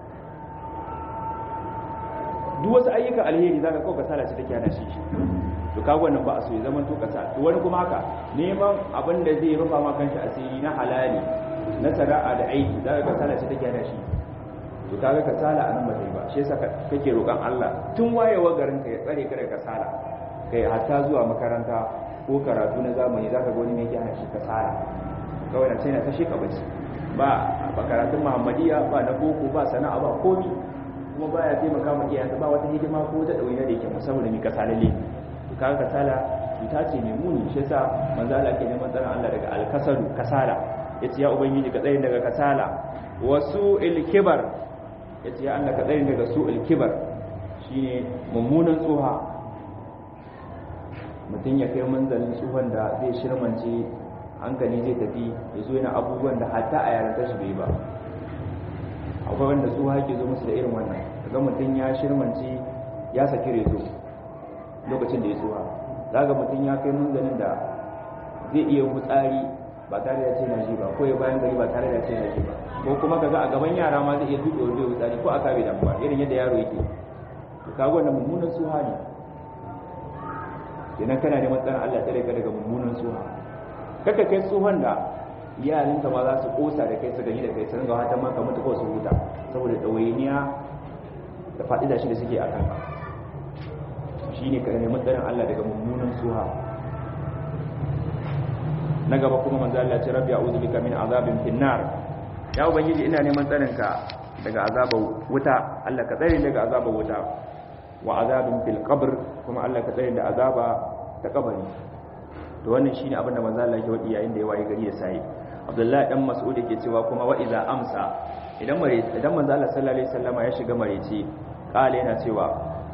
duk wasu ayyukan alheri zaka ko kasala ce take hana shi to kaga wannan ba a so ya zama to kasa to wani kuma haka neman abin da zai rufa ma kanshi asiri na halali na sana'a da aiki zaka kasala ce take hana shi to kaga kasala anan ba ta yi ba shi yasa kake roƙon Allah tun wayewa garin ka ya tsare ka daga kasala kai hatta zuwa makaranta ko karatu na zamani zaka ga wani ne yake hana shi kasala kawai na sai na tashi ka bace ba ba karatun Muhammadiya ba na boko ba sana'a ba komi kuma baya taimaka ma iyayensa ba wata hidima ko wata ɗawainiya da yake musamman mai kasalalle to kaga kasala cuta ce mai muni shi yasa manzo Allah ke neman tsaron Allah daga alkasalu kasala yace ya ubangiji ka tsare daga kasala wasu ilkibar yace ya Allah ka tsare daga su ilkibar shine mummunan tsoha mutum ya kai manzalin tsohon da zai shirmance hankali zai tafi ya zo yana abubuwan da hatta a yaran shi bai ba akwai wanda tsoha ke zo musu da irin wannan daga mutum ya shirmance ya saki rezo lokacin da ya tsuwa zaga mutum ya kai munzanin da zai iya hutsari ba tare da ce na ji ba ko ya bayan gari ba tare da ce na ji ba ko kuma kaga a gaban yara ma zai iya tuɗe wanda ya hutsari ko a kabe damuwa irin yadda yaro yake to kaga wannan mummunan suha ne kenan kana neman tsarin Allah tsare ka daga mummunan suha kaka kai tsohon da iyalinka ma za su kosa da kai su gani da kai su ringa hatan ma ka mutu ko su huta saboda ɗawainiya da faɗi da shi da suke a kanka shi ne ka nemi tsarin Allah daga mummunan suha na gaba kuma manzo Allah ce rabbi a'udhu bika min azabin finnar ya ubangiji ina neman tsarin ka daga azabar wuta Allah ka tsare daga azabar wuta wa azabin fil qabr kuma Allah ka tsare da azaba ta kabari to wannan shine abin da manzo Allah yake wadi yayin da ya waye gari da sai Abdullahi dan Mas'ud yake cewa kuma wa idza amsa idan mare idan manzo Allah sallallahu alaihi wasallama ya shiga mareci kale yana cewa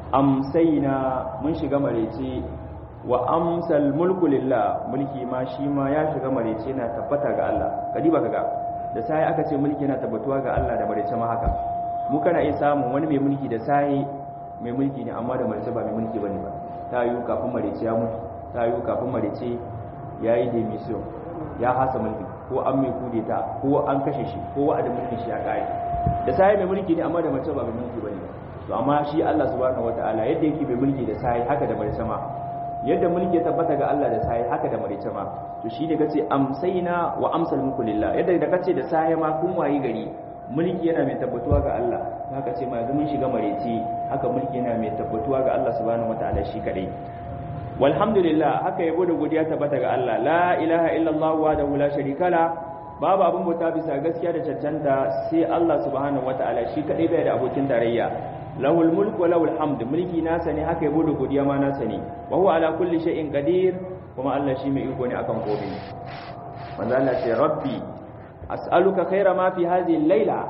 amsaina mun shiga marece wa amsal mulku lillah mulki ma shi ma ya shiga marece na tabbata ga Allah kadiba kaga da sai aka ce mulki yana tabbatuwa ga Allah da marece ma haka mu kana iya samun wani mai mulki da sai mai mulki ne amma da marece ba mai mulki bane ba ta yi kafin marece ya mutu ta yi kafin marece ya yi demission ya hasa mulki ko an mai kudeta ko an kashe shi ko wa'adin mulkin shi ya kare da sai mai mulki ne amma da marece ba mai mulki bane ba to amma shi Allah subhanahu wataala yadda yake bai mulki da sai haka da marice ma yadda mulki ya tabbata ga Allah da sai haka da marice ma to shi ne kace amsaina wa amsal mulku lillah yadda da kace da sai ma kun wayi gari mulki yana mai tabbatuwa ga Allah haka ce ma yanzu mun shiga marice haka mulki yana mai tabbatuwa ga Allah subhanahu wataala shi kadai walhamdulillah haka yabo da godiya tabbata ga Allah la ilaha illallah wa la sharika la babu abin bauta bisa gaskiya da cancanta sai Allah subhanahu wataala shi kadai bai da abokin tarayya lahul mulku wa lahul hamd mulki nasa ne haka yabo da godiya ma nasa ne wa huwa ala kulli shay'in qadir kuma Allah shi mai iko ne akan komai manzo Allah ce rabbi as'aluka khaira ma fi hadhihi al-laila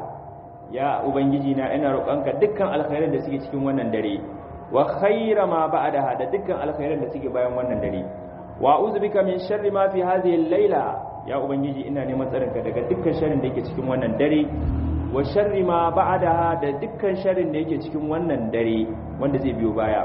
ya ubangiji na ina roƙonka dukkan alkhairan da suke cikin wannan dare wa khaira ma ba'daha da dukkan alkhairan da suke bayan wannan dare wa a'udhu bika min sharri ma fi hadhihi al-laila ya ubangiji ina neman tsarinka daga dukkan sharrin da yake cikin wannan dare wa sharri ma ba'daha da dukkan sharrin da yake cikin wannan dare wanda zai biyo baya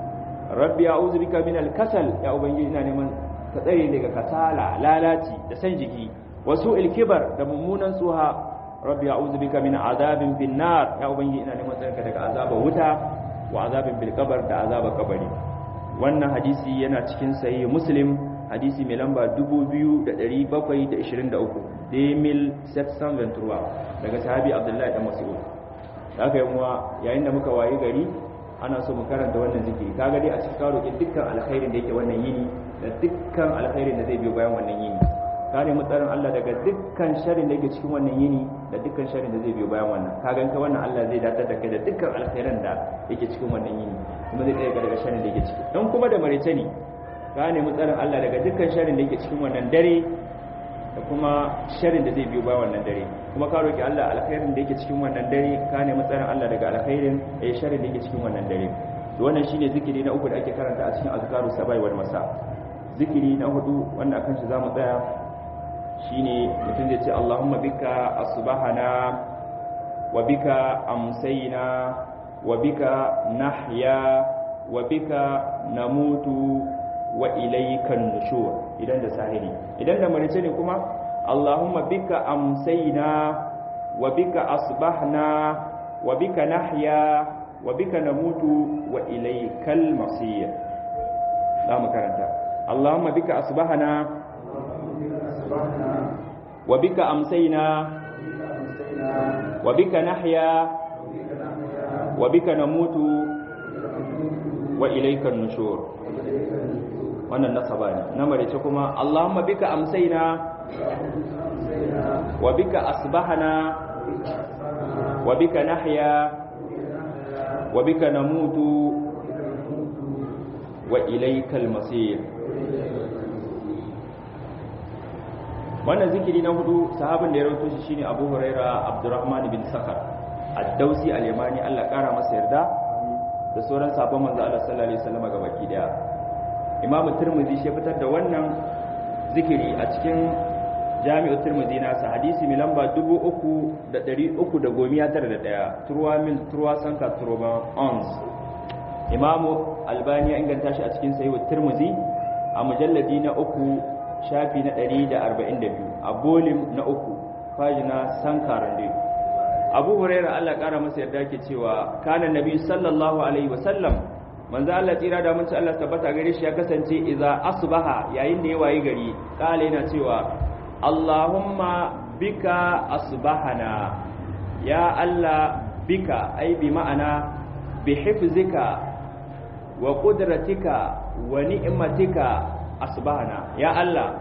rabbi a'udhu bika min al-kasal ya ubangiji ina neman ka tsare daga kasala lalaci da san jiki wa su'il kibar da mummunan tsuha rabbi a'udhu bika min azabin fin nar ya ubangiji ina neman tsare daga azabar wuta wa azabin bil qabr da azabar kabari wannan hadisi yana cikin sahih muslim hadisi mai lamba 2723 demil 723 daga sahabi abdullahi dan mas'ud da aka yi muwa yayin da muka wayi gari ana so mu karanta wannan zikiri kaga dai a cikin karo dukkan alkhairin da yake wannan yini da dukkan alkhairin da zai biyo bayan wannan yini ka nemi tsarin Allah daga dukkan sharrin da yake cikin wannan yini da dukkan sharrin da zai biyo bayan wannan ka ganka wannan Allah zai datar da kai da dukkan alkhairan da yake cikin wannan yini kuma zai tsare ka daga sharrin da yake ciki dan kuma da marice ne ka nemi tsarin Allah daga dukkan sharrin da yake cikin wannan dare da kuma sharrin da zai biyo bayan wannan dare kuma ka roki Allah alkhairin da yake cikin wannan dare ka nemi tsarin Allah daga alkhairin eh sharrin da yake cikin wannan dare to wannan shine zikiri na uku da ake karanta a cikin azkaru sabai wal masa zikiri na hudu wanda akan shi zamu tsaya shine mutum zai ce Allahumma bika asbahana wa bika amsayna wa bika nahya wa bika namutu wa ilaykan nushur idan da sahiri idan da marice ne kuma Allahumma bika amsayna wa bika asbahna wa bika nahya wa bika namutu wa ilaykal masir za mu karanta Allahumma bika asbahna wa bika amsayna wa bika nahya wa bika namutu wa ilaykan nushur wannan nasaba ne na marice kuma Allahumma bika amsayna wa bika asbahna wa bika nahya wa bika namutu wa ilaykal masir wannan zikiri na hudu sahabin da ya rawaito shi shine Abu Huraira Abdurrahman bin Sakhar ad-Dausi al-Yamani Allah kara masa yarda da sauran sabon manzo Allah sallallahu alaihi wasallam ga baki daya Imam Tirmidhi shi fitar da wannan zikiri a cikin Jami'u Tirmidhi nasa hadisi mai lamba 3391 turwa mil turwa sanka turba ons Imam Albani ya inganta shi a cikin Sahih Tirmidhi a mujalladi na uku shafi na 142 a bolim na uku fajina sankarande abu huraira Allah kara masa yarda ke cewa kana nabi sallallahu alaihi wasallam manzo Allah tsira da mun Allah tabbata gare shi ya kasance idza asbaha yayin da ya wayi gari kala yana cewa Allahumma bika asbahana ya Allah bika ai bi ma'ana bi hifzika wa qudratika wa ni'matika asbahana ya Allah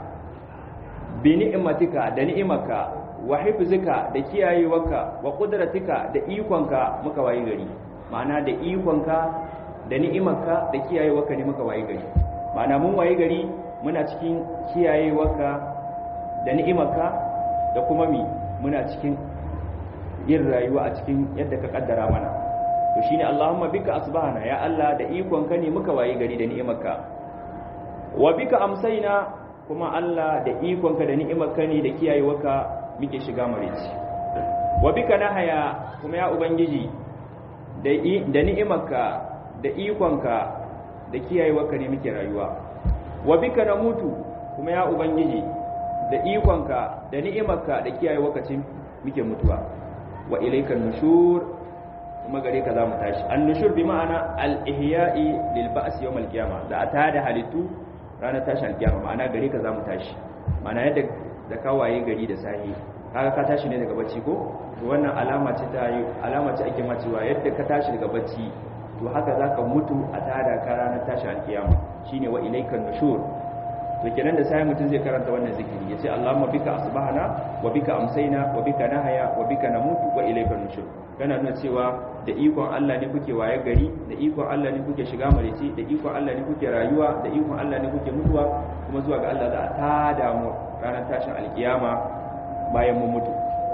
bi ni'matika da ni'imaka wa hifzika da kiyayewarka wa qudratika da ikonka muka wayi gari ma'ana da ikonka da ni'imarka da kiyayewarka ne muka wayi gari ma'ana mun wayi gari muna cikin kiyayewarka da ni'imarka da kuma mi muna cikin yin rayuwa a cikin yadda ka kaddara mana to shine Allahumma bika asbahana ya Allah da ikonka ne muka wayi gari da ni'imarka wa bika amsaina kuma Allah da ikonka da ni'imarka ne da kiyayewarka muke shiga marici wa bika nahaya kuma ya ubangiji da da ni'imarka da ikonka da kiyayewarka ne muke rayuwa wa bika namutu kuma ya ubangiji da ikonka da ni'imarka da kiyayewarka ce muke mutuwa wa ilaykan nushur kuma gare ka za mu tashi an nushur bi ma'ana al-ihya'i lil ba's yawm al-qiyamah da atada halittu ranar tashi alkiyama ma'ana gare ka za mu tashi ma'ana yadda da kawaye gari da sahi kaga ka tashi ne daga bacci ko to wannan alama ce ta yi alama ce ake ma cewa yadda ka tashi daga bacci to haka zaka mutu a tada ka ranar tashi alkiyama shine wa ilaykan nushur to kenan da sai mutum zai karanta wannan zikiri yace Allahumma bika asbahana wa bika amsayna wa bika nahaya wa bika namutu wa ilaykan nushur kana nuna cewa da ikon Allah ne kuke waye gari da ikon Allah ne kuke shiga marici da ikon Allah ne kuke rayuwa da ikon Allah ne kuke mutuwa kuma zuwa ga Allah za a tada mu ranar tashin alkiyama bayan mun mutu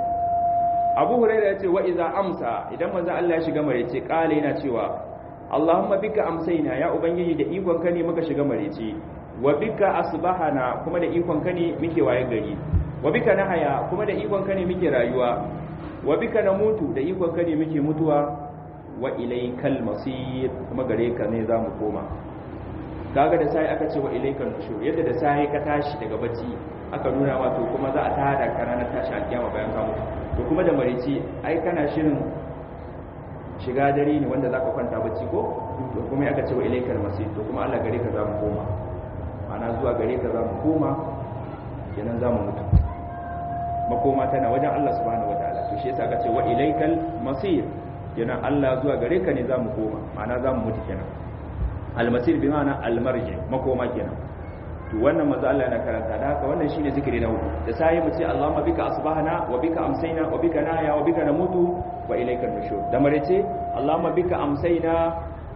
Abu Hurairah yace wa iza amsa idan manzo Allah ya shiga marici kale yana cewa Allahumma bika amsayna ya ubangiji da ikon ka ne muka shiga marici wa bika asbahana kuma da ikon ka ne muke waye gari wa bika nahaya kuma da ikon ka ne muke rayuwa wa bika namutu da ikon ka ne muke mutuwa wa ilaykal masir kuma gare ka ne zamu koma kaga da sai aka ce wa ilaykal nushur yadda da sai ka tashi daga bacci aka nuna ma to kuma za a tada ka ranar tashi alkiyama bayan ka mutu to kuma da marici ai kana shirin shiga dare ne wanda zaka kwanta bacci ko to kuma aka ce wa ilaykal masir to kuma Allah gare ka zamu koma ana zuwa gare ka zamu koma kenan zamu mutu makoma tana wajen Allah subhanahu wataala to shi yasa aka ce wa ilaykal masir kenan Allah zuwa gare ka ne zamu koma ma'ana zamu mutu kenan al masir bi ma'ana al marji makoma kenan to wannan manzo Allah yana karanta da haka wannan shine zikiri na hudu da sai mu ce Allahumma bika asbahna wa bika amsayna wa bika nahya wa bika namutu wa ilayka nushur da marece Allahumma bika amsayna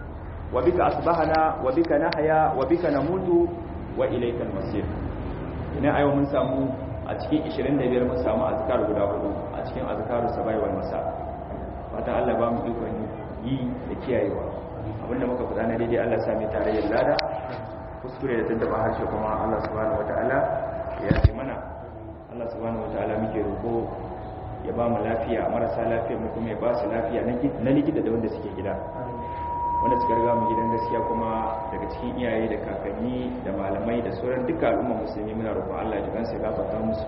wa bika asbahna wa bika nahya wa bika namutu wa ilayka masir ina ayo mun samu a cikin 25 mun samu azkar guda hudu a cikin azkaru sabai wal masa fatan Allah ba mu ikon yi da kiyayewa abinda muka faɗa na daidai Allah sami tarayyar lada kuskure da tattaba harshe kuma Allah subhanahu wataala ya yi mana Allah subhanahu wataala muke roƙo ya ba mu lafiya marasa lafiya mu kuma ya ba su lafiya na likita da wanda suke gida wanda suka riga mu gidan gaskiya kuma daga cikin iyaye da kakanni da malamai da sauran duka al'umma musulmi muna roƙon Allah ya jikansu ya gafarta musu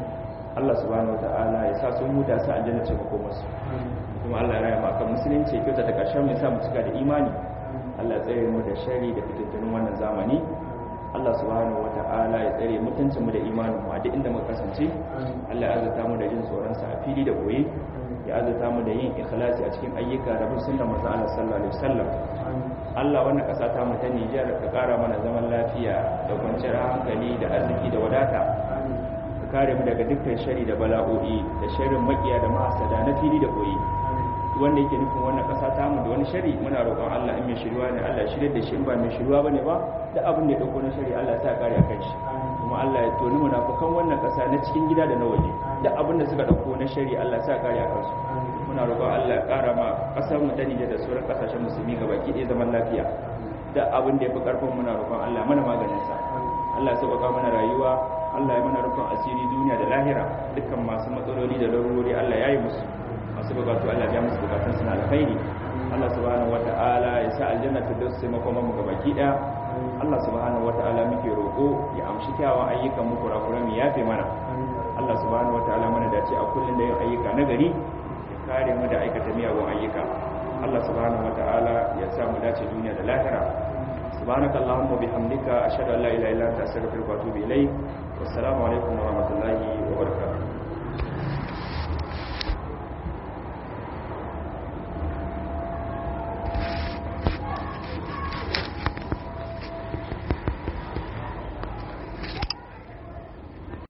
Allah subhanahu wataala ya sa sun huta su aljanna ce mako musu kuma Allah ya raya mu akan musulunci ya kyauta da ƙarshen mu ya sa mu cika da imani Allah ya tsare mu da shari da fitattunin wannan zamani Allah subhanahu wata'ala ya tsare mutuncin mu da imanin mu a duk inda muka kasance Allah ya azurta mu da jin tsoron sa a fili da boye ya azurta mu da yin ikhlasi a cikin ayyuka da bin sunnar manzon Allah sallallahu alaihi wasallam Allah wannan kasa ta mu ta Niger ka kara mana zaman lafiya da kwanciyar hankali da arziki da wadata ka kare mu daga dukkan shari da bala'o'i da sharrin makiya da mahasada na fili da boye wanda yake nufin wannan kasa ta mu da wani shari muna roƙon Allah in mai shirwa ne Allah shirye da shi in ba mai shirwa bane ba da abin da ya dauko na shari Allah ya sa kare akan shi kuma Allah ya toni munafukan wannan kasa na cikin gida da na waje da abin da suka dauko na shari Allah ya sa kare akan su muna roƙon Allah ya ƙara ma kasar mu ta Nijar da sauran kasashen musulmi gabaki ɗaya zaman lafiya da abin da ya fi karfin muna roƙon Allah mana maganin sa Allah ya sauƙaƙa mana rayuwa Allah ya mana rufin asiri duniya da lahira dukkan masu matsaloli da larurori Allah ya yi musu masu bukatu Allah ya musu bukatun suna alkhairi Allah subhanahu wata'ala ya sa aljanna ta dace makoma mu gabaki daya Allah subhanahu wata'ala muke roko ya amshi kyawun ayyukan mu kurakuran mu yafe mana Allah subhanahu wata'ala mana dace a kullun da yin ayyuka na gari ya kare mu da aikata miyagun ayyuka Allah subhanahu wata'ala ya sa mu dace duniya da lahira سبحانك اللهم وبحمدك أشهد أن لا إله إلا أنت أستغفرك وأتوب إليك والسلام عليكم ورحمة الله وبركاته